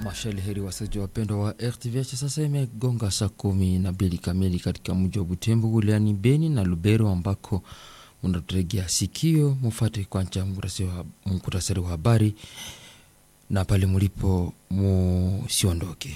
Mashali heri wasaji wapendwa wa RTVH, sasa imegonga saa kumi na mbili kamili katika mji wa Butembo wilayani Beni na Lubero, ambako unaturegea sikio. Mufate kwanza muktasari wa habari na pale mulipo musiondoke.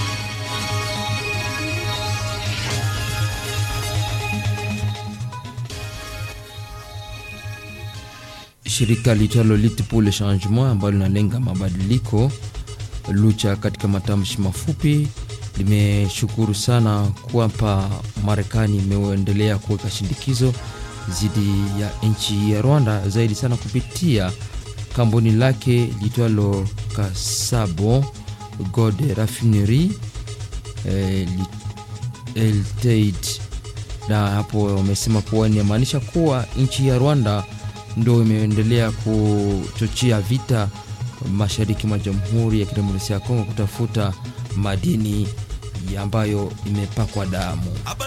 Shirika litalo Lutte pour le Changement ambalo linalenga mabadiliko Lucha katika matamshi mafupi limeshukuru sana kwamba Marekani imeendelea kuweka shindikizo dhidi ya nchi ya Rwanda zaidi sana kupitia kampuni lake litwalo Kasabo Gold Refinery eh, Ltd, na hapo wamesema kuwa inamaanisha kuwa nchi ya Rwanda ndio imeendelea kuchochea vita mashariki mwa Jamhuri ya Kidemokrasia ya Kongo kutafuta madini ambayo imepakwa damu.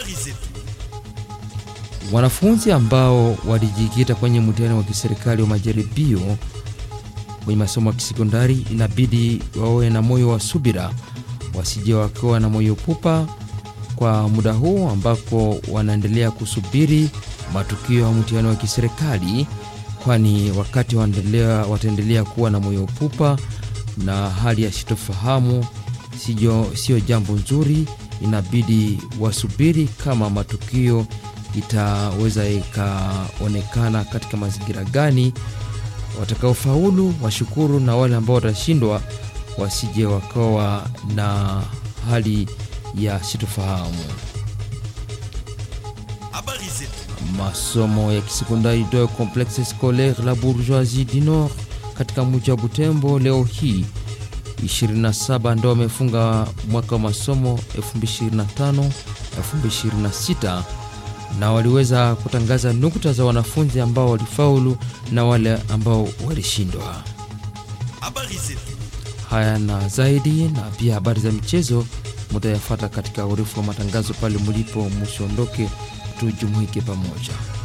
Wanafunzi ambao walijikita kwenye mtihani wa kiserikali wa majaribio kwenye masomo ya kisekondari inabidi wawe na moyo wa subira, wasije wakiwa na moyo pupa kwa muda huu ambako wanaendelea kusubiri matukio ya mtihani wa kiserikali kwani wakati wataendelea kuwa na moyo pupa na hali ya sitofahamu, sio jambo nzuri. Inabidi wasubiri kama matukio itaweza ikaonekana katika mazingira gani. Watakaofaulu washukuru, na wale ambao watashindwa wasije wakawa na hali ya sitofahamu. Masomo ya kisekondari do Complexe Scolaire la Bourgeoisie du Nord katika mji wa Butembo leo hii 27 ndio wamefunga mwaka wa masomo 2025 2026, na waliweza kutangaza nukta za wanafunzi ambao walifaulu na wale ambao walishindwa. Haya na zaidi na pia habari za michezo mutayafata katika urefu wa matangazo pale mulipo, musiondoke, tujumuike pamoja.